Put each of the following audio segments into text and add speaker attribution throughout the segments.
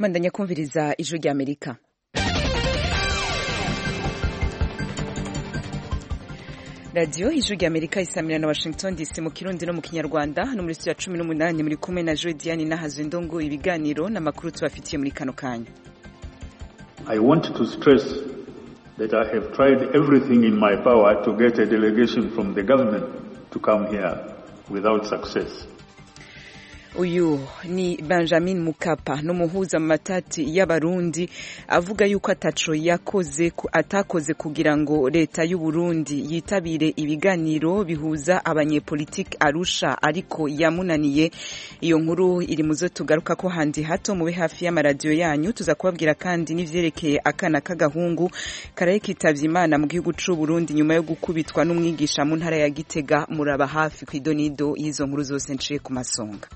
Speaker 1: bandanya kumviriza ijwi ry'amerika radiyo ijwi ry'amerika isamira na washington dc mu kirundi no mu kinyarwanda hano muri studio ya cumi n'umunani muri kumwe na joe diane n'ahazwe ndongo ibiganiro n'amakuru tubafitiye muri kano kanya
Speaker 2: I want to stress that I have tried everything in my power to get a delegation from the government to come here without success.
Speaker 1: uyu ni benjamin mukapa n'umuhuza mu matati y'abarundi avuga yuko ataco yakoze atakoze kugira ngo leta y'u Burundi yitabire ibiganiro bihuza abanyepolitiki arusha ariko yamunaniye iyo nkuru iri muzo tugaruka ko handi hato mube hafi y'amaradiyo yanyu tuza kubabwira kandi n'ivyerekeye akana k'agahungu karaye kitavye imana mu gihugu c'u Burundi nyuma yo gukubitwa n'umwigisha mu ntara ya Gitega muraba hafi kw'idonido y'izo nkuru zose nciye ku masonga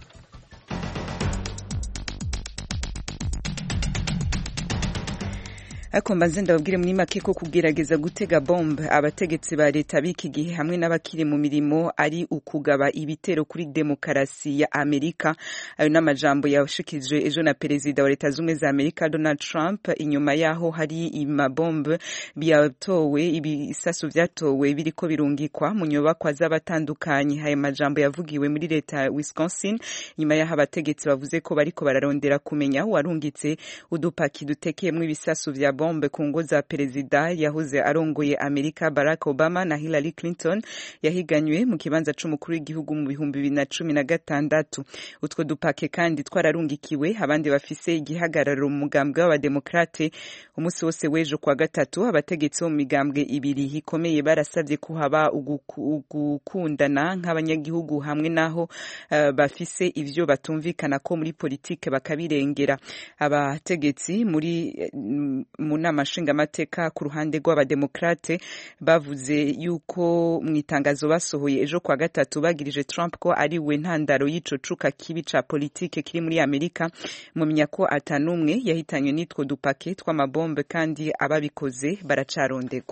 Speaker 1: ariko mbanze ndababwire muri make ko kugerageza gutega bombe abategetsi ba leta b'iki gihe hamwe n'abakiri mu mirimo ari ukugaba ibitero kuri demokarasi ya amerika ayo n'amajambo yashikijwe ejo na perezida wa leta z'ubumwe za amerika donald trump inyuma yaho hari imabombe byatowe ibisasu vyatowe biriko birungikwa mu nyubakwa z'abatandukanye ayo majambo yavugiwe muri leta ya wisconsin nyuma yaho abategetsi bavuze ko bariko bararondera kumenya uwarungitse udupaki dutekeyemwo ibisasu vya bombe ku ngo za perezida yahoze arongoye amerika barack obama na hillary clinton yahiganywe mu kibanza c'umukuru w'igihugu mu bihumbi bibiri na cumi na gatandatu utwo dupake kandi twararungikiwe abandi bafise igihagararo mu mugambwe w'abademokrate umunsi wose w'ejo kwa gatatu abategetsi bo mu migambwe ibiri ikomeye barasavye ko haba ugukundana nk'abanyagihugu hamwe n'aho uh, bafise ivyo batumvikana ko muri politike bakabirengera abategetsi muri mu nama nshingamateka ku ruhande rw'abademokrate bavuze yuko mu itangazo basohoye ejo kwa gatatu bagirije Trump ko ari we ntandaro y'ico cuka kibi ca politike kiri muri Amerika mumenya ko atanumwe yahitanywe n'itwo dupake tw'amabombe kandi ababikoze baracarondegwa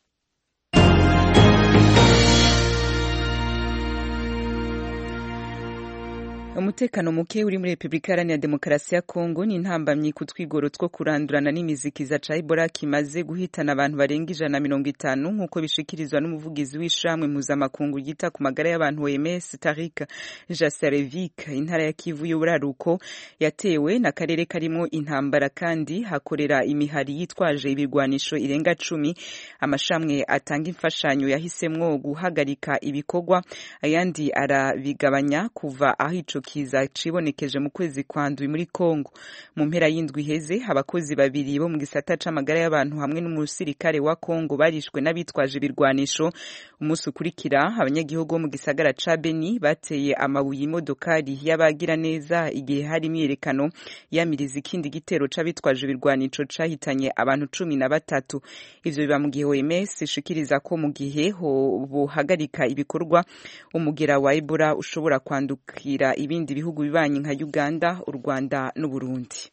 Speaker 1: umutekano muke uri muri repubulika iharanira demokarasi ya kongo ni intambamyi ku twigoro two kurandurana n'imizikiza ca ebola kimaze guhitana abantu barenga ijana na mirongo itanu nk'uko bishikirizwa n'umuvugizi w'ishamwe mpuzamakungu ryita ku magara y'abantu oms tarik jasarevic intara ya kivu y'uburaruko yatewe n'akarere karimo intambara kandi hakorera imihari yitwaje ibirwanisho irenga cumi amashamwe atanga imfashanyo yahisemwo guhagarika ibikorwa ayandi arabigabanya kuva aho ico kiza cibonekeje mu kwezi kwa ndwi muri Kongo mu mpera y'indwi iheze abakozi babiri bo mu gisata c'amagara y'abantu hamwe n'umusirikare wa Kongo barishwe n'abitwaje ibirwanisho umunsi ukurikira abanyagihugu bo mu gisagara ca Beni bateye amabuye imodokari y'abagira neza igihe hari imyiyerekano yamiriza ikindi gitero c'abitwaje ibirwanisho cahitanye abantu cumi na batatu ivyo biba mu gihe OMS ishikiriza ko mu gihe bohagarika ibikorwa umugera wa Ebola ushobora kwandukira ibindi bihugu bibanyi nka Uganda, u Rwanda n'u Burundi.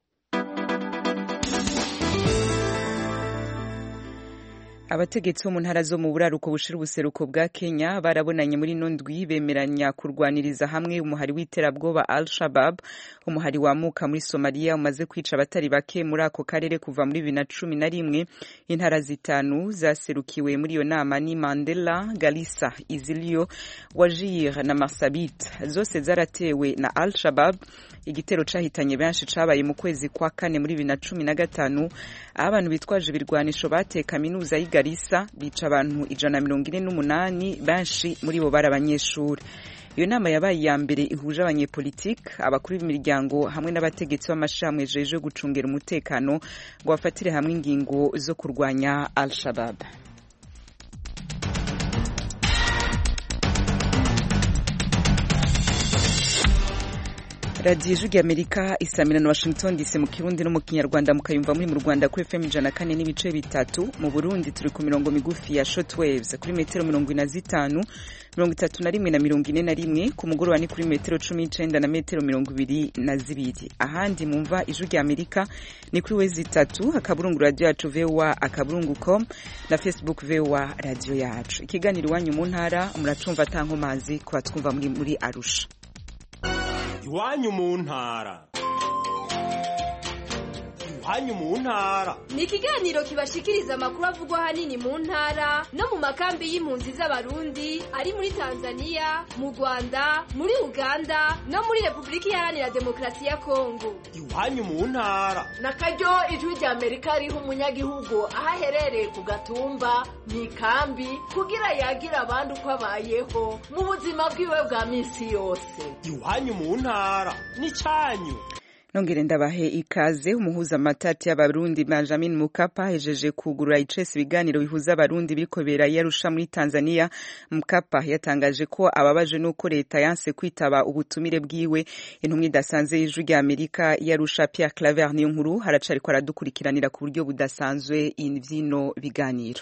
Speaker 1: abategetsi bo mu ntara zo mu buraruko bushira ubuseruko bwa Kenya barabonanye muri nondwi bemeranya kurwaniriza hamwe umuhari w'iterabwoba Al Shabab umuhari wamuka muri Somalia umaze kwica abatari bake muri ako karere kuva muri bibiri na cumi na rimwe intara zitanu zaserukiwe muri iyo nama ni Mandela Garissa Izilio Wajir na Marsabit zose zaratewe na Al Shabab igitero cahitanye benshi cabaye mu kwezi kwa kane muri bibiri na cumi na gatanu aho abantu bitwaje ibirwanisho bateye kaminuza y'i Garissa bica abantu ijana na mirongo ine n'umunani benshi muri bo bari abanyeshuri iyo nama yabaye iya mbere ihuje abanyepolitike abakuru b'imiryango hamwe n'abategetsi b'amashirahamwe jeje gucungera umutekano ngo bafatire hamwe ingingo zo kurwanya al shabab radiyo ijwi ry'amerika isamira na washington dc mu kirundi no mu kinyarwanda mukayumva muri mu rwanda kuri fm ijana kane n'ibice bitatu mu burundi turi ku mirongo migufi ya short waves kuri metero mirongo ine na zitanu mirongo itatu na rimwe na mirongo ine na rimwe ku mugoroba ni kuri metero cumi n'icenda na metero mirongo ibiri na zibiri ahandi mumva ijwi ry'amerika ni kuri wezi itatu akaburungu radiyo yacu voa akaburungu com na facebook voa radiyo yacu ikiganiro iwanyu mu ntara muracumva atankomazi ku batwumva muri muri arusha
Speaker 3: iwanyu mu ntara iwanyu mu ntara
Speaker 4: ni ikiganiro kibashikiriza amakuru avugwa ahanini mu ntara no mu makambi y'impunzi z'abarundi ari muri tanzania mu rwanda muri uganda no muri repubulika iharanira demokarasi ya kongo
Speaker 3: iwanyu mu ntara
Speaker 5: na karyo ijwi rya amerika riha umunyagihugu aho aherereye ku gatumba mu ikambi kugira yagira abandi uko abayeho mu buzima bwiwe bwa minsi yose
Speaker 3: iwanyu mu ntara n'icyanyu
Speaker 1: nongere ndabahe ikaze umuhuza amatati y'abarundi Benjamin Mukapa hejeje kugurura icese ibiganiro bihuza abarundi biriko bera yarusha muri Tanzania Mukapa yatangaje ko ababaje nuko leta yanse kwitaba ubutumire bwiwe intumwa idasanzwe y'ijwi rya Amerika yarusha Pierre Claver niyo nkuru haracariko aradukurikiranira ku buryo budasanzwe ivyino biganiro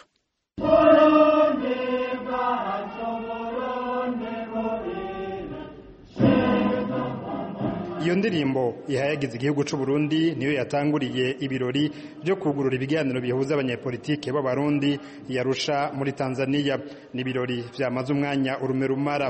Speaker 6: iyo ndirimbo ihayagiza igihugu c'u Burundi niyo yatanguriye ibirori byo kugurura ibiganiro bihuza abanyepolitike b'abarundi yarusha muri Tanzania ni ibirori vyamaze umwanya urume rumara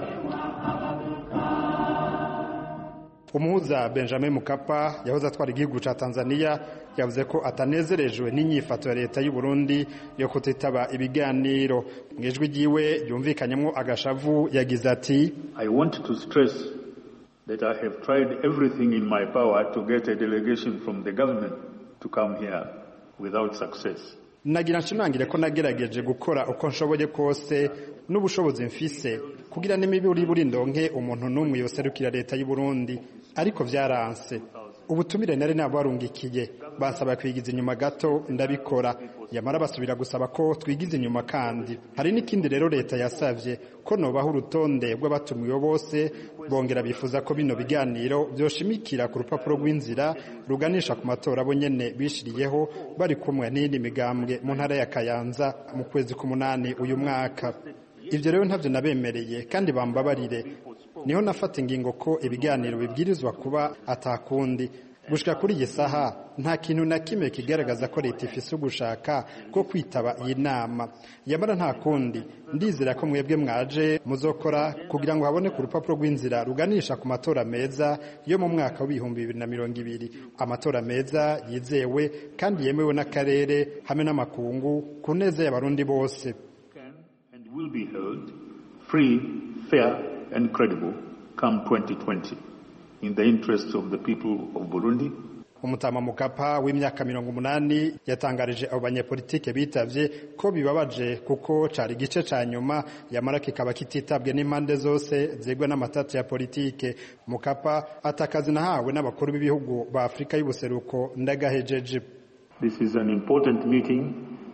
Speaker 6: umuhuza Benjamin Mukapa yahoze atwara igihugu ca Tanzania yavuze ko atanezerejwe n'inyifato ya leta y'u Burundi yo kutitaba ibiganiro mu ijwi ryiwe yumvikanyemo agashavu yagize ati
Speaker 2: I want to stress that I have tried everything in my power to get a delegation from the government to come here without success.
Speaker 6: nagira nshimangire ko nagerageje gukora uko nshoboye kose n'ubushobozi mfise kugira n'imiburi buri ndonke umuntu n'umwe yoserukira leta y'u Burundi ariko vyaranse ubutumire nari nabarungikiye bansaba kwigiza inyuma gato ndabikora yamara basubira gusaba ko twigiza inyuma kandi hari n'ikindi rero leta yasavye ko nobaho urutonde rw'abatumiwe bose bongera bifuza ko bino biganiro vyoshimikira ku rupapuro rw'inzira ruganisha ku matora bo nyene bishiriyeho bari kumwe n'iyindi migambwe mu ntara ya Kayanza mu kwezi k'umunani uyu mwaka ivyo rero ntavyo nabemereye kandi bambabarire niho nafata ingingo ko ibiganiro bibwirizwa kuba atakundi gushika kuri iyi saha nta kintu na kimwe kigaragaza ko leta ifise ugushaka ko kwitaba iyi nama yamara nta kundi ndizera ko mwebwe mwaje muzokora kugira ngo habone ku rupapuro rw'inzira ruganisha ku matora meza yo mu mwaka w'ibihumbi bibiri na mirongo ibiri amatora meza yizewe kandi yemewe n'akarere hamwe n'amakungu ku neza y'abarundi bose
Speaker 2: and will be held free, fair and credible come 2020 in the interests of the people of Burundi
Speaker 6: umutama mukapa w'imyaka mirongo umunani yatangarije abo banyepolitike bitavye ko bibabaje kuko cari igice ca nyuma yamara kikaba kititabwe n'impande zose zegwa n'amatati ya politike mukapa atakazi nahawe n'abakuru b'ibihugu ba afurika y'ubuseruko ndagahejeje
Speaker 2: This is an important meeting.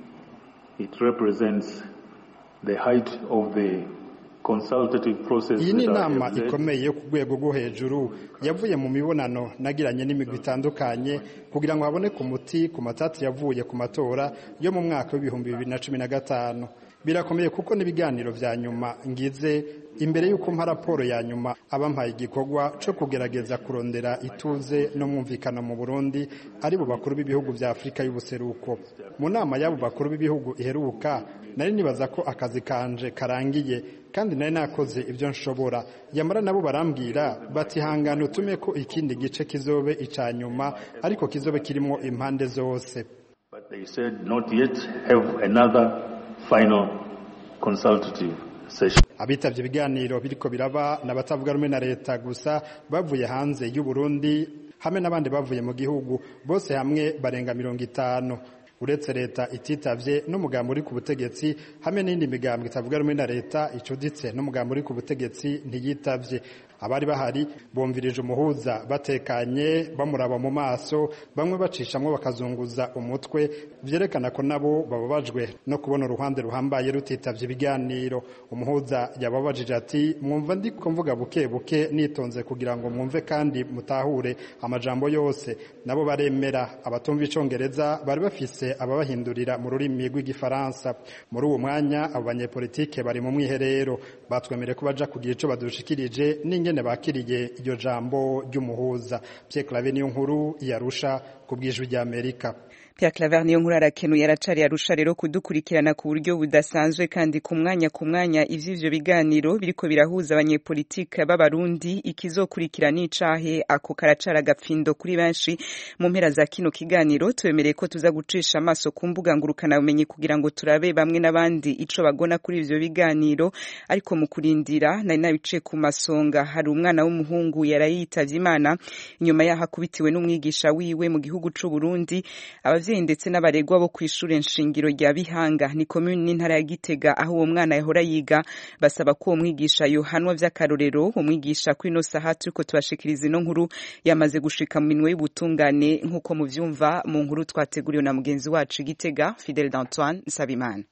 Speaker 2: It represents the height of the consultative process
Speaker 6: iyi ni
Speaker 2: that I
Speaker 6: inama
Speaker 2: have led.
Speaker 6: ikomeye yo ku rwego rwo hejuru yavuye mu mibonano nagiranye n'imigwi itandukanye kugira ngo haboneke umuti ku matati yavuye ku matora yo mu mwaka w'ibihumbi bibiri na cumi na gatanu birakomeye kuko n'ibiganiro vya nyuma ngize imbere y'uko mpa raporo ya nyuma abampaye igikorwa co kugerageza kurondera ituze no mwumvikano mu burundi ari bo bakuru b'ibihugu vya afurika y'ubuseruko mu nama y'abo bakuru b'ibihugu iheruka nari nibaza ko akazi kanje karangiye kandi nari nakoze ibyo nshobora yamara nabo barambwira bati hangana utume ko ikindi gice kizobe ica nyuma ariko kizobe kirimo impande zose
Speaker 2: But they said not yet have another final consultative session.
Speaker 6: abitavye ibiganiro biriko biraba n'abatavuga rumwe na leta gusa bavuye hanze y'u Burundi hamwe n'abandi bavuye mu gihugu bose hamwe barenga mirongo itanu uretse leta ititavye n'umugambo uri ku butegetsi hamwe n'indi migambo itavuga rumwe na leta icuditse n'umugambo uri ku butegetsi ntiyitavye abari bahari bumvirije umuhuza batekanye bamuraba mu maso bamwe bacishamwo bakazunguza umutwe vyerekana ko nabo bababajwe no kubona uruhande ruhambaye rutitavye ibiganiro umuhuza yababajije ati mwumva ndiko mvuga buke buke nitonze kugira ngo mwumve kandi mutahure amajambo yose nabo baremera abatumva icongereza bari bafise ababahindurira mu rurimi rw'igifaransa muri uwo mwanya abo banyepolitike bari mu mwiherero batwemereye ko baja kugira ico badushikirije n'ingene bakiriye iryo jambo ry'umuhuza Pierre Claver niyo nkuru yarusha ku bwijwi rya Amerika
Speaker 1: Pierre Claver niyo nkuru arakenuye aracari arusha rero kudukurikirana ku buryo budasanzwe kandi ku mwanya ku mwanya ivy'ivyo biganiro biriko birahuza abanyepolitike b'abarundi ikizokurikira n'icahe ako karacara agapfindo kuri benshi mu mpera za kino kiganiro twemereye ko tuza gucisha amaso ku mbuga ngurukana bumenyi kugira ngo turabe bamwe n'abandi ico bagona kuri ivyo biganiro ariko mu kurindira nari nabice ku masonga hari umwana w'umuhungu yarayitavye imana inyuma yaho akubitiwe n'umwigisha wiwe mu gihugu c'u Burundi abavyeyi ndetse n'abaregwa bo kw'ishure nshingiro rya Bihanga ni commune n'intara ya Gitega aho uwo mwana yahora yiga basaba ko uwo mwigisha yohanwa vy'akarorero umwigisha kuri ino saha turiko tubashikiriza ino nkuru yamaze gushika mu minwe y'ubutungane nk'uko muvyumva mu nkuru twateguriwe na mugenzi wacu Gitega Fidel d'Antoine Nsabimana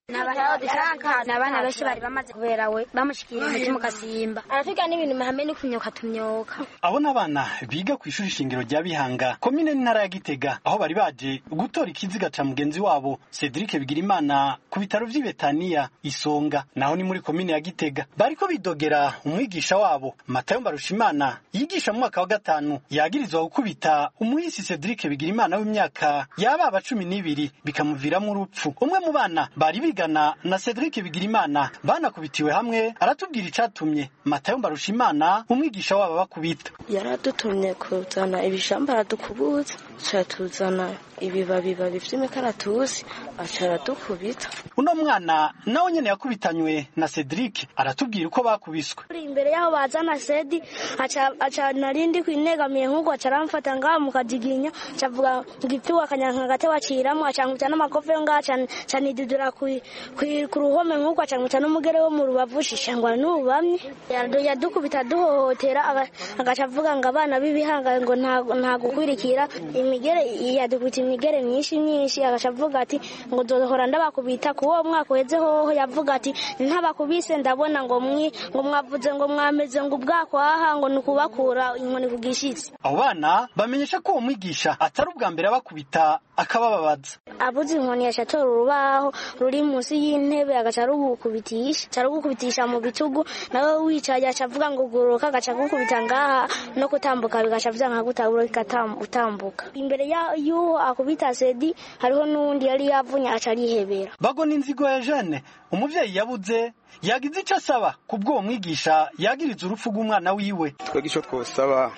Speaker 7: ni abana benshi bari bamaze kubera we bamushikira umutima ukasimba aratwiga n'ibintu mahame ni kumyoka tumyoka
Speaker 8: abo ni abana biga ku ishuri shingiro rya bihanga komine n'intara ya gitega aho bari baje gutora ikiziga ca mugenzi wabo cedric bigirimana ku bitaro vy'i betaniya isonga naho ni muri komine ya gitega bariko bidogera umwigisha wabo matayo mbarushimana yigisha mu mwaka wa gatanu yagirizwa gukubita umuhisi cedric bigirimana w'imyaka yababa cumi n'ibiri bikamuviramwo urupfu umwe mu bana bari bigana na Cedric Bigirimana banakubitiwe hamwe aratubwira icatumye Matayo Mbarushimana umwigisha wabo bakubita
Speaker 9: yaradutumye kuzana ibishamba aradukubuza catuzana ibibabi babi vy'imikaratusi aca aradukubita
Speaker 8: uno mwana nawe nyene yakubitanywe na Cedric aratubwira uko bakubiswe
Speaker 7: imbere yaho bazana sedi aca aca narindi kwinegamiye nk'uko aca aramfata ngaha mu kajiginya cavuga ngipfiwa akanyanka gate waciramwo aca nkubita n'amakofe yo ngaha ca nidudura ku ruhome nk'uko aca nkubita n'umugere wo mu rubavu shishangwa n'ubamye yadukubita duhohotera agaca avuga ngo abana b'ibihanga ngo nta gukwirikira imigere yadukubita imigere myinshi myinshi agaca avuga ati ngo nzohora ndabakubita ku uwo mwaka uheze hoho yavuga ati ntabakubise ndabona ngo mwi ngo mwavuze ngo mwameze ngo ubwakwaha ngo ni ukubakura inkoni ku gishitsi
Speaker 8: abo bana bamenyesha ko uwo mwigisha atari ubwa mbere abakubita akabababaza
Speaker 7: abuze inkoni yaca atora urubaho ruri munsi y'intebe agaca arugukubitisha aca arugukubitisha mu bitugu nawe wicaye aca avuga ngo guruka agaca agukubita ngaha no kutambuka bigaca vyanga gutabura utambuka imbere y'uwo akubita sedi hariho n'uwundi yari yavunye aca arihebera
Speaker 8: bagona inzigo ya jene umuvyeyi yabuze yagize ico asaba kubw'uwo mwigisha yagiriza urupfu rw'umwana wiwe
Speaker 10: twebwe ico twosaba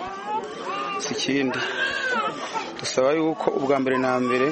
Speaker 10: si ikindi dusaba yuko ubwa mbere na mbere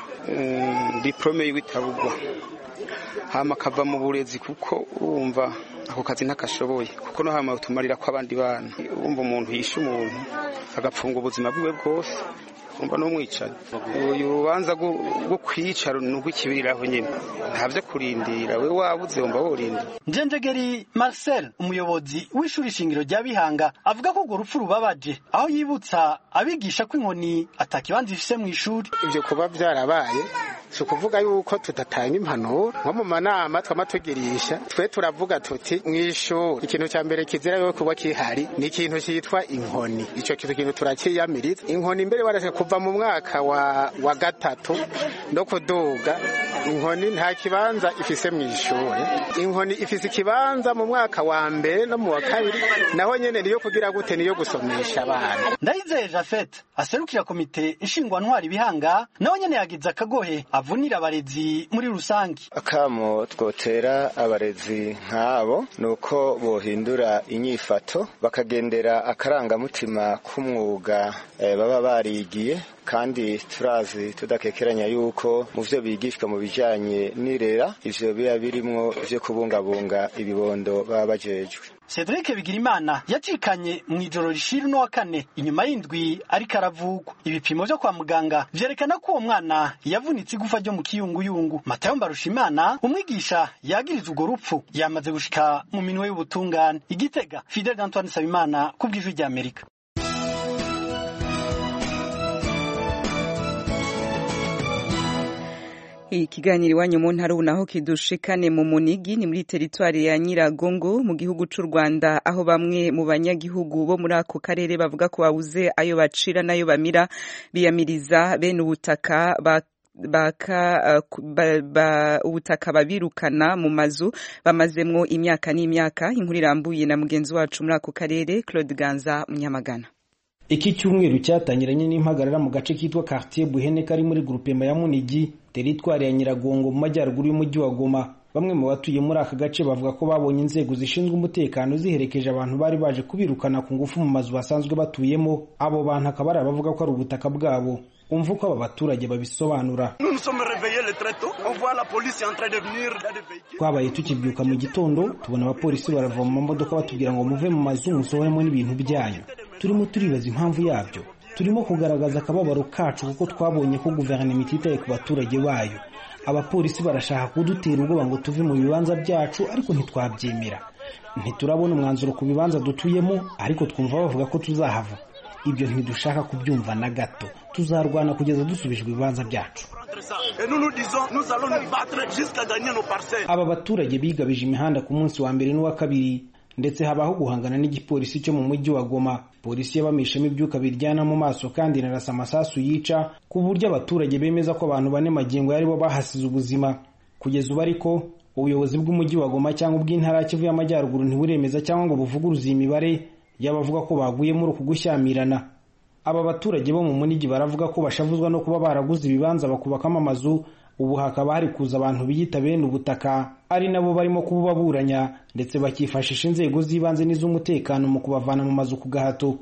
Speaker 10: diplome yiwe itabugwa hama akava mu burezi kuko urumva ako kazi ntakashoboye kuko no hama tumarira ko abandi bana urumva umuntu yishe umuntu agapfunga ubuzima bwiwe bwose umva n'umwicaye uyu rubanza rwo kwica ni urw'ikibiriraho nyine ntavyo kurindira we wabuze wumva worinda
Speaker 8: njenjegeri marcel umuyobozi w'ishuri shingiro rya bihanga avuga ko urwo rupfu rubabaje aho yibutsa abigisha ko inkoni atakibanza ifise mu ishuri
Speaker 11: ivyo kuba vyarabaye si ukuvuga yuko tudatanga impanuro nko mu manama twama tugirisha twe turavuga tuti mw'ishuri ikintu cya mbere kizira yo kuba kihari ni ikintu cyitwa inkoni ico kintu kintu turakiyamiriza inkoni mbere barashaka kuva mu mwaka wa, wa gatatu no kuduga inkoni nta kibanza ifise mu ishuri inkoni ifise ikibanza mu mwaka wa mbere no mu wa kabiri naho nyene niyo kugira gute niyo gusomesha abana
Speaker 8: ndayizeye jafet aserukira komite nshingwantwari bihanga nawe nyene yagize akagohe avunira abarezi muri rusange
Speaker 12: akamo twotera abarezi nk'abo ni uko bohindura inyifato bakagendera akarangamutima k'umwuga eh, baba barigiye kandi turazi tudakekeranya yuko mu vyo bigishwa mu bijanye n'irera ivyo biba birimwo vyo kubungabunga ibibondo baba bajejwe
Speaker 8: Cedric Bigirimana yacikanye mu ijoro rishira no wa kane inyuma y'indwi ariko aravugwa ibipimo vyo kwa muganga vyerekana ko uwo mwana yavunitse igufa ryo mu kiyunguyungu Matayo Mbarushimana umwigisha yagiriza urwo rupfu yamaze gushika mu minwe y'ubutungane igitega Fidel Antoine Sabimana ku bw'ijwi rya Amerika
Speaker 1: ikiganiro iwanyu mu ntara ubu naho kidushikane mu munigi ni muri teritwari ya nyiragongo mu gihugu c'u rwanda aho bamwe mu banyagihugu bo muri ako karere bavuga ko babuze ayo bacira n'ayo bamira biyamiriza bene ubutaka ba baka uh, ba, ba, ubutaka babirukana mu mazu bamazemwo imyaka n'imyaka inkuru irambuye na mugenzi wacu muri ako karere Claude Ganza Munyamagana
Speaker 13: iki cyumweru cyatangiranye n'impagarara mu gace kitwa quartier buhene kari muri grupema ya munigi teritwari ya nyiragongo mu majyaruguru y'umujyi wa goma bamwe mu batuye muri aka gace bavuga ko babonye inzego zishinzwe umutekano ziherekeje abantu bari baje kubirukana ku ngufu mu mazu basanzwe batuyemo abo bantu akaba ari abavuga ko ari ubutaka bwabo umva uko aba baturage babisobanura twabaye tukibyuka mu gitondo tubona abapolisi barava mu mamodoka batubwira ngo muve mu mazu musohoremo n'ibintu byanyu turimo turibaza impamvu yabyo turimo kugaragaza akababaro kacu kuko twabonye ko guverinoma ititaye ku baturage bayo abapolisi barashaka kudutera ubwoba ngo tuve mu bibanza byacu ariko ntitwabyemera ntiturabona umwanzuro ku bibanza dutuyemo ariko twumva bavuga ko tuzahava ibyo ntidushaka kubyumva na gato tuzarwana kugeza dusubijwe ibibanza byacu aba baturage bigabije imihanda ku munsi wa mbere n'uwa kabiri ndetse habaho guhangana n'igipolisi cyo mu mujyi wa Goma polisi yabamishemo ibyuka biryana mu maso kandi inarasa amasasu yica ku buryo abaturage bemeza ko abantu bane magingo yari bo bahasize ubuzima kugeza ubu ariko ubuyobozi bw'umujyi wa Goma cyangwa ubw'intara ya Kivu y'Amajyaruguru ntiburemeza cyangwa ngo buvuguruze iyi mibare y'abavuga ko baguye muri uku gushyamirana aba baturage bo mu munigi baravuga ko bashavuzwa no kuba baraguze ibibanza bakubakamo amazu ubu hakaba hari kuza abantu biyita bene ubutaka ari nabo barimo kububaburanya ndetse bakifashisha inzego z'ibanze n'iz'umutekano mu kubavana mu mazu ku gahato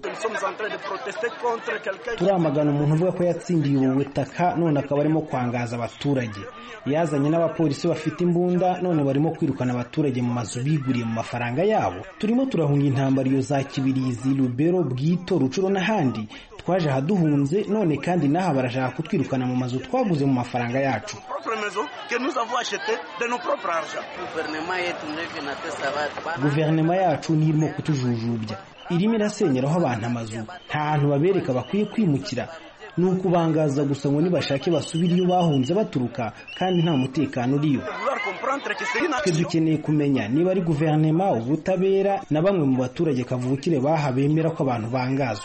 Speaker 13: turamagana umuntu uvuga ko yatsindiye ubu butaka none akaba arimo kwangaza abaturage yazanye n'abapolisi bafite imbunda none barimo kwirukana abaturage mu mazu biguriye mu mafaranga yabo turimo turahunga intambara iyo za kibirizi rubero bwito rucuro n'ahandi twaje ahaduhunze none kandi n'aha barashaka kutwirukana mu mazu twaguze mu mafaranga yacu guverinoma yacu niyo irimo kutujujubya irimo irasenyeraho abantu amazu nta hantu babereka bakwiye kwimukira ni ukubangaza gusa ngo nibashake basubire iyo bahunze baturuka kandi nta mutekano uriyo twe dukeneye kumenya niba ari guverinoma ubutabera na bamwe mu baturage kavukire baha bemera ko abantu bangazwa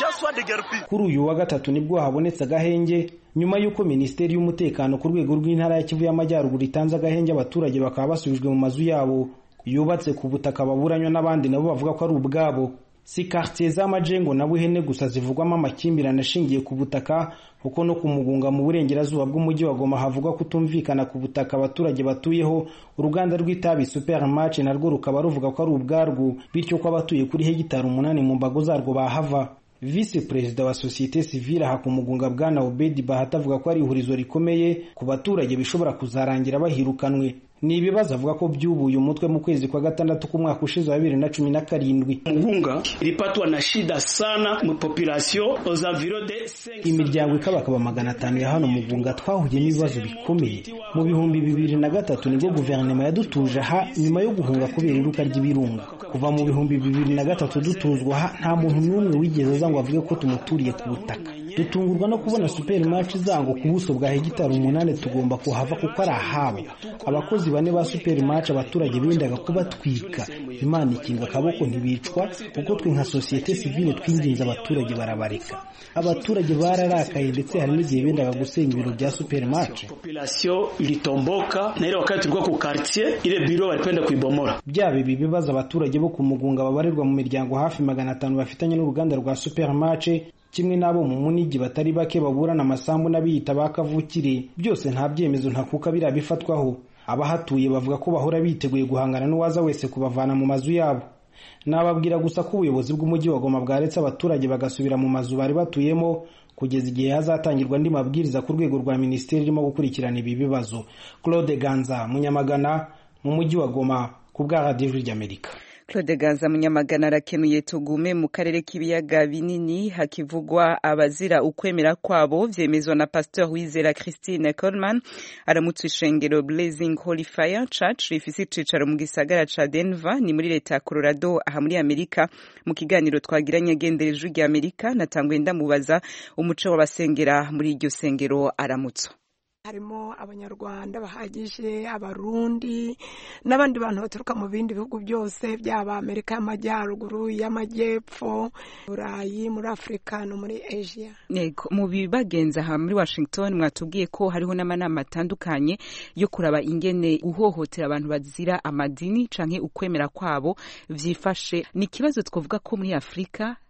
Speaker 13: kuri uyu wa gatatu nibwo habonetse agahenge nyuma y'uko minisiteri y'umutekano ku rwego rw'intara ya kivu y'amajyaruguru itanze agahenge abaturage bakaba basubijwe mu mazu yabo yubatse ku butaka baburanywa n'abandi nabo bavuga ko ari ubwabo si quartier z'amajengo na buhene gusa zivugwamo amakimbirane ashingiye ku butaka kuko no ku mugunga mu burengerazuba bw'umujyi wa Goma havugwa kutumvikana ku butaka abaturage batuyeho uruganda rw'itabi supermarché narwo rukaba ruvuga ko ari ubwarwo bityo ko abatuye kuri hegitari umunani mu mbago zarwo bahava visi perezida wa sosiyete sivile aha ku mugunga bwana obedi bahati avuga ko ari ihurizo rikomeye ku baturage bishobora kuzarangira bahirukanwe ni ibibazo avuga ko byubuye umutwe mu kwezi kwa gatandatu k'umwaka ushize wa bibiri na cumi na karindwi
Speaker 14: mugunga ilipatwa na shida sana mu population aux environs de
Speaker 13: imiryango ikabakaba magana atanu ya hano mugunga twahuye n'ibibazo bikomeye mu bihumbi bibiri na gatatu nibwo guverinoma yadutuje aha nyuma yo guhunga kubera iruka ry'ibirunga kuva mu bihumbi bibiri na gatatu dutuzwa aha nta muntu n'umwe wigeze aza ngo avuge ko tumuturiye ku butaka dutungurwa no kubona supermarché zango ku buso bwa hegitari umunani tugomba kuhava kuko ari ahabo abakozi bane ba supermarché abaturage bendaga kubatwika imana ikinga akaboko ntibicwa kuko twe nka sosiyete sivile twinginze abaturage barabareka abaturage bararakaye ndetse hari n'igihe bendaga gusenya ibiro bya supermarché
Speaker 14: population ilitomboka na ile wakati tulikuwa ku quartier ile biro walipenda kuibomora
Speaker 13: byaba ibi bibazo abaturage bo ku mugunga babarirwa mu miryango hafi magana atanu bafitanye n'uruganda rwa supermarché kimwe n'abo mu munigi batari bake baburana amasambu n'abiyita ba kavukire byose nta byemezo ntakuka biriya bifatwaho abahatuye bavuga ko bahora biteguye guhangana n'uwaza wese kubavana mu mazu yabo nababwira gusa ko ubuyobozi bw'umujyi wa Goma bwaretse abaturage bagasubira mu mazu bari batuyemo kugeza igihe hazatangirwa andi mabwiriza ku rwego rwa minisiteri irimo gukurikirana ibi bibazo claude ganza munyamagana mu mujyi wa Goma ku bwa radiyo ry'amerika
Speaker 1: Claude Gaza Munyamagana arakenuye tugume mu karere k'ibiyaga binini hakivugwa abazira ukwemera kwabo vyemezwa na Pasteur Wizera Christine Coleman aramutse ishengero Blazing Holy Fire Church rifise icicaro mu gisagara ca Denver ni muri leta ya Colorado aha muri Amerika mu kiganiro twagiranye agendereje rya Amerika natangwe ndamubaza umuco w'abasengera muri iryo sengero aramutso
Speaker 15: harimo abanyarwanda bahagije abarundi n'abandi bantu baturuka mu bindi bihugu byose byaba amerika y'amajyaruguru y'amajyepfo burayi muri afurika no muri asia
Speaker 1: yego mu bibagenza aha muri washington mwatubwiye ko hariho n'amanama atandukanye yo kuraba ingene guhohotera abantu bazira amadini canke ukwemera kwabo vyifashe ni ikibazo twavuga ko muri afurika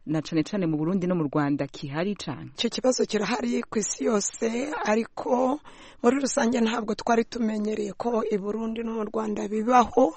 Speaker 1: na cane cane mu Burundi no mu Rwanda kihari cane
Speaker 15: icyo kibazo kirahari ku isi yose ariko muri rusange ntabwo twari tumenyereye ko i Burundi no mu Rwanda bibaho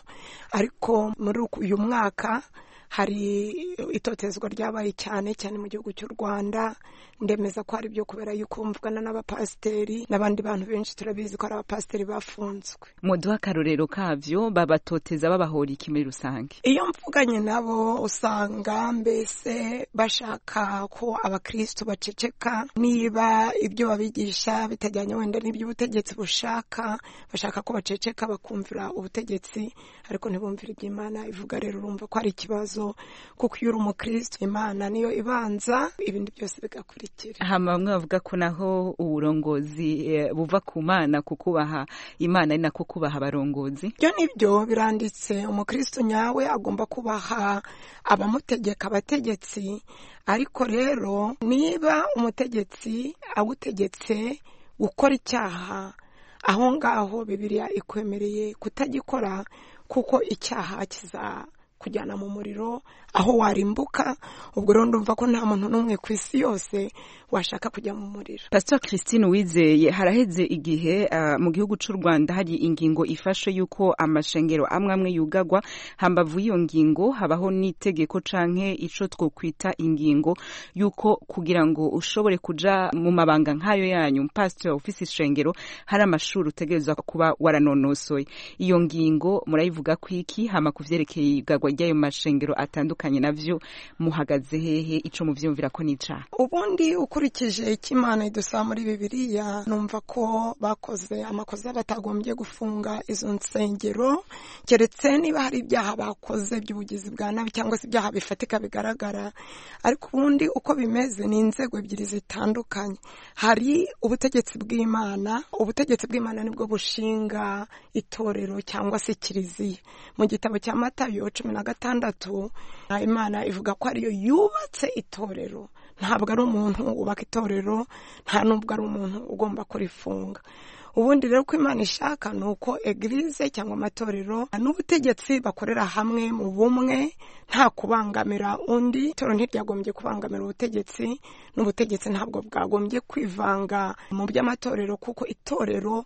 Speaker 15: ariko muri uyu mwaka hari itotezwa ryabaye cyane cyane mu gihugu cy'u Rwanda ndemeza ko ari byo kubera yuko mvugana n'abapasiteri n'abandi bantu benshi turabizi ko ari abapasiteri bafunzwe
Speaker 1: muduha akarorero kavyo babatoteza babahora iki muri rusange
Speaker 15: iyo mvuganye nabo usanga mbese bashaka ko abakristo baceceka niba ibyo babigisha bitajyanye wenda n'ibyo ubutegetsi bushaka bashaka ko baceceka bakumvira ubutegetsi ariko ntibumvire ibyo imana ivuga rero urumva ko ari ikibazo kuko iyo uri umukristo imana niyo ibanza ibindi byose bigakurikira
Speaker 1: hama bamwe bavuga ko naho uburongozi eh, buva ku mana kukubaha imana ari nako kubaha abarongozi
Speaker 15: byo nibyo biranditse umukristo nyawe agomba kubaha abamutegeka abategetsi ariko rero niba umutegetsi agutegetse gukora icyaha aho ngaho bibiliya ikwemereye kutagikora kuko icyaha kiza kujyana mu muriro aho warimbuka ubwo rero ndumva ko nta muntu n'umwe ku isi yose washaka kujya mu muriro
Speaker 1: pastor christine wizeye haraheze igihe uh, mu gihugu cy'u rwanda hari ingingo ifashe yuko amashengero amwe amwe yugagwa hambavu y'iyo ngingo habaho n'itegeko canke ico twokwita ingingo yuko kugira ngo ushobore kuja mu mabanga nk'ayo yanyu pastor ufise ishengero hari amashuri utegerezwa kuba waranonosoye iyo ngingo murayivuga ko iki hama ku vyerekeye igagwa ry'ayo mashengero atandukanye navyo muhagaze hehe ico muvyumvira ko n'icaha
Speaker 15: ubundi ukurikije icyo imana idusaba muri bibiliya numva ko bakoze amakosa batagombye gufunga izo nsengero keretse niba hari ibyaha bakoze by'ubugizi bwa nabi cyangwa se ibyaha bifatika bigaragara ariko ubundi uko bimeze ni inzego ebyiri zitandukanye hari ubutegetsi bw'imana ubutegetsi bw'imana nibwo bushinga itorero cyangwa se kiliziya mu gitabo cya matayo cumi na gatandatu imana ivuga ko ariyo yubatse itorero ntabwo ari umuntu wubaka itorero nta n'ubwo ari umuntu ugomba kurifunga ubundi rero ko imana ishaka ni uko egirize cyangwa amatorero n'ubutegetsi bakorera hamwe mu bumwe nta kubangamira undi itorero ntiryagombye kubangamira ubutegetsi n'ubutegetsi ntabwo bwagombye kwivanga mu by'amatorero kuko itorero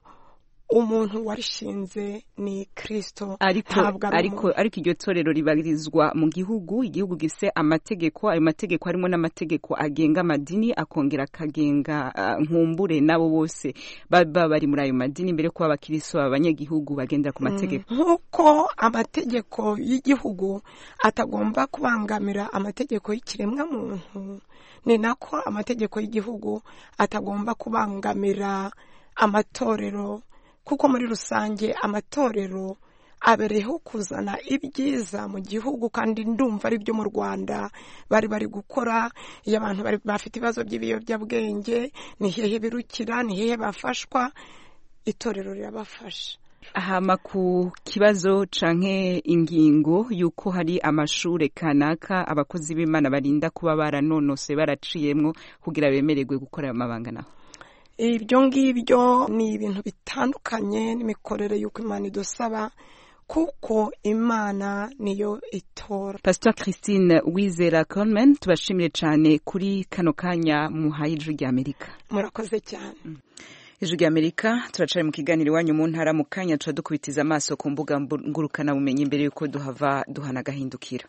Speaker 15: umuntu warishinze ni kirisito
Speaker 1: ariko ariko ariko iryo torero ribarizwa mu gihugu igihugu gise amategeko ayo mategeko harimo n'amategeko agenga amadini akongera akagenga uh, nkumbure nabo bose baba bari muri ayo madini mbere kuba abakiristo abanyagihugu bagendera ku mategeko
Speaker 15: nk'uko amategeko y'igihugu atagomba kubangamira amategeko y'ikiremwa muntu ni nako amategeko y'igihugu atagomba kubangamira amatorero kuko muri rusange amatorero abereyeho kuzana ibyiza mu gihugu kandi ndumva ari byo mu rwanda bari bari gukora iyo abantu bafite ibibazo by'ibiyobyabwenge ni hehe birukira ni hehe bafashwa itorero rirabafasha
Speaker 1: hama ku kibazo canke ingingo yuko hari amashure kanaka abakozi b'imana barinda kuba baranonose baraciyemwo kugira bemererwe gukora ayo mabanga naho
Speaker 15: ibyo ngibyo ni ibintu bitandukanye n'imikorere y'uko imana idusaba kuko imana niyo itora
Speaker 1: pastor christine wizera colman tubashimire cyane kuri kano kanya muhaye ijwi ry'amerika
Speaker 15: murakoze cyane
Speaker 1: ijwi ry'amerika turacari mu kiganiro iwanyu mu ntara mu kanya tuba dukubitiza amaso ku mbuga ngurukanabumenyi mbere y'uko duhava duhana agahindukira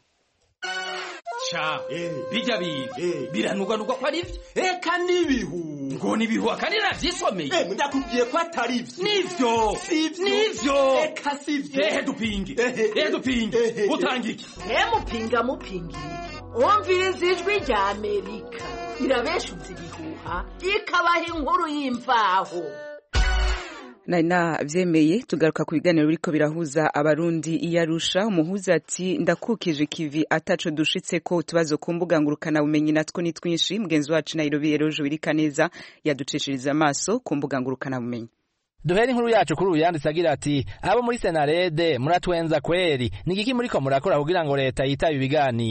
Speaker 3: ca bijya biga biranugwanugwa ko ari byo eka n'ibihu ngo n'ibihu akandi navyisomeye ndakubwiye ko atari byo nivyo nivyo eka sivyo ehe dupinge ehe dupinge utanga iki
Speaker 5: he mupinga mupinga umviriza ijwi rya amerika irabeshuza ibihuha ikabaha inkuru y'imvaho
Speaker 1: nari navyemeye tugaruka ku biganiro biriko birahuza abarundi iyo arusha umuhuza ati ndakukije kivi ataco dushitseko utubazo ku mbuga ngurukana bumenyi natwo ni twinshi mugenzi wacu nairobi rero jubirika neza yaducishiriza amaso ku mbuga ngurukana bumenyi
Speaker 16: duhera inkuru yacu kuri uyu yanditse agira ati abo muri senarede muratwenza kweri ni igiki muriko murakora kugira ngo leta yitabe ibiganiro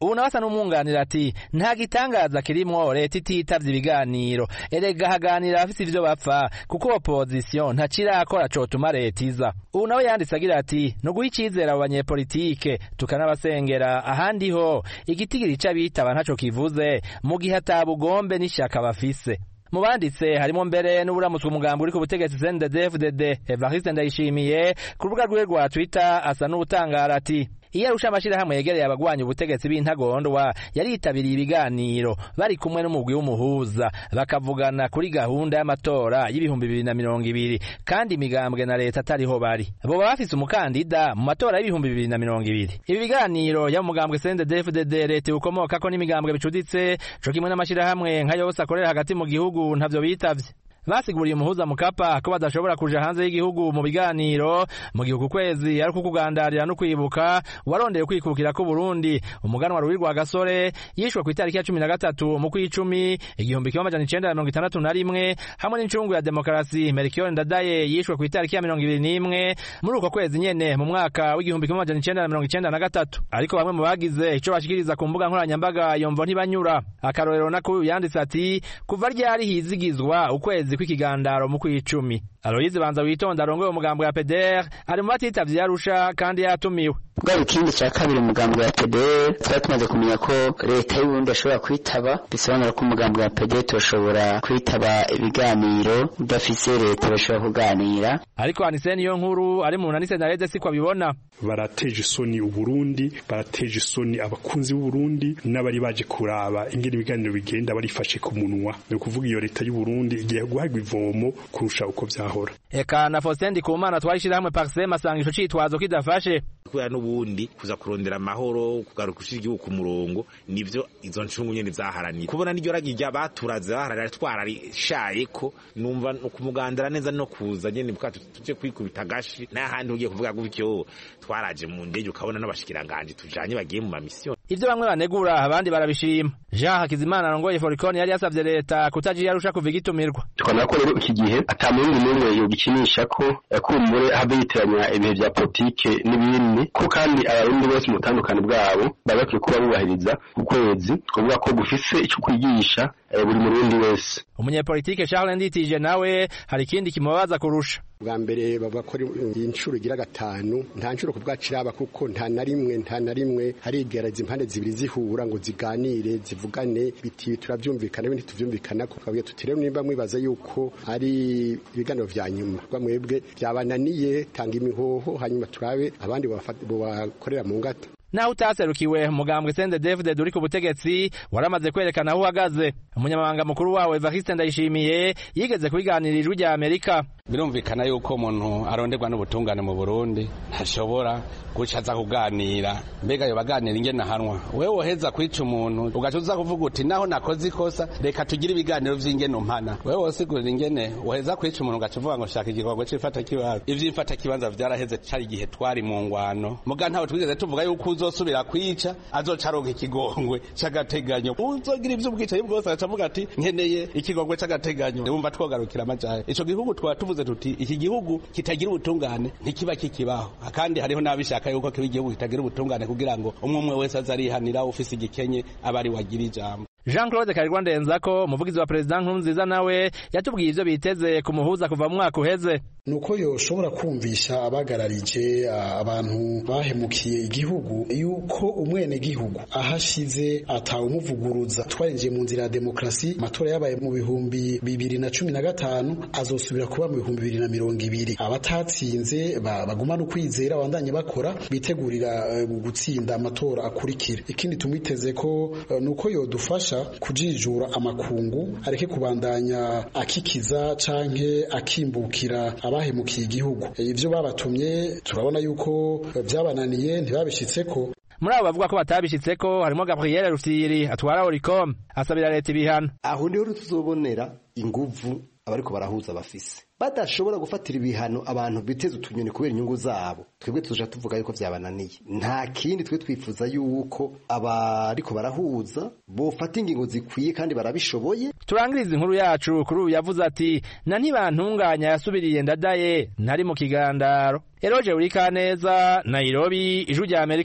Speaker 16: ubu nawe asa n'umwunganira ati nta gitangaza kirimwo leta ititavye ibiganiro erega haganira abafise ivyo bapfa kuko opozisiyo ntacirakora cotuma leta iza ubu nawe yanditse agira ati ni uguha icizere abo banyepolitike tukanabasengera ahandi ho igitigiri c'abitaba ntaco kivuze mu gihe ata bugombe n'ishyaka bafise mu banditse harimo mbere n'uburamutswe umugambi uri ku butegetsi CNDD-FDD Evariste Ndayishimiye ku rubuga rwiwe rwa Twitter asa n'utangara ati iyo arusha amashirahamwe yegereye abagwanya ubutegetsi b'intagondwa yaritabiriye ibiganiro bari kumwe n'umugwi w'umuhuza bakavugana kuri gahunda y'amatora y'ibihumbi bibiri na mirongo ibiri kandi imigambwe na leta atariho bari boba bafise umukandida mu matora y'ibihumbi bibiri na mirongo ibiri ibi biganiro ya mugambwe CNDD-FDD leta ukomokako n'imigambwe bicuditse co kimwe n'amashirahamwe nka yose akorera hagati mu gihugu ntavyo bitavye basiguriye umuhuza mukapa ko badashobora kuja hanze y'igihugu mu biganiro mu gihugu kwezi ari kukugandarira no kwibuka warondeye kwikukira ko Burundi umuganwa ruwi rwa gasore yishwe ku itariki ya cumi na gatatu mu kw'icumi igihumbi kimwe amajana icenda na mirongo itandatu na rimwe hamwe n'incungu ya demokarasi Melchior Ndadaye yishwe ku itariki ya mirongo ibiri n'imwe muri uko kwezi nyene mu mwaka w'igihumbi kimwe amajana icenda na mirongo icenda na gatatu ariko bamwe mu bagize ico bashikiriza ku mbuga nkoranyambaga yomvo ntibanyura akarorero nako yanditse ati kuva ryari hizigizwa ukwezi kw'ikigandaro mu kw'icumi aloyize banza witonda arongoye umugambo ya peder ari mu batitavye yarusha kandi yatumiwe
Speaker 17: bwa ikindi cya kabiri umugambi wa PDR twari tumaze kumenya ko leta y'uburundi ashobora kwitaba bisobanura ko umugambi wa PDR turashobora kwitaba ibiganiro udafise leta bashobora kuganira
Speaker 16: ariko Aniseni niyo nkuru ari mu nanise na Rede siko abibona
Speaker 18: barateje isoni uburundi barateje isoni abakunzi b'uburundi n'abari baje kuraba ingene ibiganiro bigenda barifashe ku munwa ni ukuvuga iyo leta y'uburundi igiye guhabwa ivomo kurusha uko vyahora
Speaker 16: eka na Faustin Ndikumana twarishira hamwe Parsem asanga ico citwazo kidafashe
Speaker 19: kubera n'ubundi kuza kurondera amahoro kugaruka ushira igihugu ku murongo nivyo izo ncungu nyene zaharaniye kubona n'iryo ragi rya baturaze baharanira twararishaye ko numva kumugandara neza no kuza nyene bwato tuje kwikubita gashi n'ahandi ugiye kuvuga gutyo twaraje mu ndege ukabona n'abashikiranganje tujanye bagiye mu mamisiyo
Speaker 16: ivyo bamwe banegura abandi barabishima Jean Hakizimana arongoye Foricon yari yasavye leta kutaji yarusha kuva igitumirwa
Speaker 20: tukabona ko rero iki gihe ata murundi n'umwe yogikinisha ko kumbure habe yitiranya ibihe vya politike n'ibindi ko kandi abarundi bose mu butandukane bwabo baba bakwiye kuba bubahiriza ukwezi kuvuga ko gufise ico kwigisha buri murundi wese
Speaker 16: umunyepolitike Charles Nditije nawe hari ikindi kimubabaza kurusha
Speaker 21: bwa mbere bavuga ko inshuro igira gatanu nta nshuro kubwaciraba kuko nta na rimwe nta na rimwe harigereza impande zibiri zihura ngo ziganire zivugane biti turavyumvikana ibindi tuvyumvikana ko kabwiye tuti rero nimba mwibaza yuko ari ibiganiro vya nyuma bamwebwe byabananiye tanga imihoho hanyuma turabe abandi bakorera mu ngata
Speaker 16: naho utaserukiwe umugambwe CNDD-FDD uri ku butegetsi waramaze kwerekana aho uhagaze umunyamabanga mukuru wawe Evariste Ndayishimiye yigeze kubiganira ijwi rya Amerika
Speaker 22: birumvikana yuko umuntu aronderwa n'ubutungane mu Burundi ntashobora guca aza kuganira mbega yo baganira ingene ahanwa wewe woheza kwica umuntu ugaca uza kuvuga uti naho nakoze ikosa reka tugire ibiganiro vy'ingene umpana wewe wosigurira ingene woheza kwica umuntu ugaca uvuga ngo shaka igikorwa c'ifata kibanza ivy'ifata kibanza vyaraheze cari igihe twari mu ngwano muga ntawe twigeze tuvuga yuko uzosubira kwica azoca aronka ikigongwe c'agateganyo uzogira ivy'ubwicanyi bwose agaca avuga ati nkeneye ikigongwe c'agateganyo wumva twogarukira amajahe ico gihugu twaba tuvuze tuti iki gihugu kitagira ubutungane ntikiba kikibaho kandi hariho n'abishaka yuko kiba igihugu kitagira ubutungane kugira ngo umwe umwe wese azarihanira ufise igikenye aba ari wagira ijambo
Speaker 16: Jean Claude Karirwa Ndenzako umuvugizi wa President Nkurunziza nawe yatubwiye ivyo biteze kumuhuza kuva mu mwaka uheze
Speaker 23: nuko yoshobora kumvisha abagararije abantu bahemukiye igihugu yuko umwene gihugu ahashize atawumuvuguruza twarinjiye mu nzira ya demokrasi amatora yabaye mu bihumbi bibiri na cumi na gatanu azosubira kuba mu bihumbi bibiri na mirongo ibiri abatatsinze bagumana ukwizera bandanye bakora bitegurira gutsinda amatora akurikira ikindi tumwiteze ko nuko yodufasha kujijura amakungu areke kubandanya akikiza canke akimbukira abahemukiye igihugu ivyo babatumye turabona yuko vyabananiye ntibabishitseko
Speaker 16: muri abo bavuga ko batabishitseko harimo Gabriel Rufyiri atwara Oricom asabira leta ibihano
Speaker 24: aho niho tuzobonera inguvu abariko barahuza bafise badashobora gufatira ibihano abantu biteze utunyoni kubera inyungu zabo twebwe tuja tuvuga yuko vyabananiye nta kindi twe twifuza yuko abariko barahuza bofata ingingo zikwiye kandi barabishoboye
Speaker 16: turangiriza inkuru yacu kuri ubu yavuze ati na ntibantunganya yasubiriye ndadaye ntari mu kigandaro eroje uri kaneza nairobi ijwi rya amerika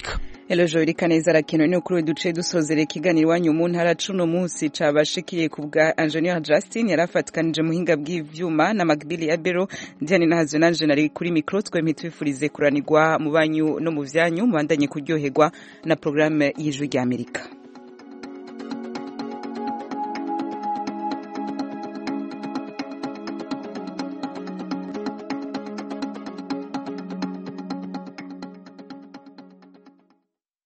Speaker 1: Elojo irikaneza rakino ni ukuri duce dusozera ikiganiro iwanyu mu ntara cuno munsi cabashikiye ku bwa Engineer Justin yarafatikanije muhinga bw'ivyuma na Magbili Abero Diane Nahazo nanje nari kuri micro twemye twifurize kuranirwa mu banyu no mu vyanyu mubandanye kuryoherwa na programme y'ijwi ry'Amerika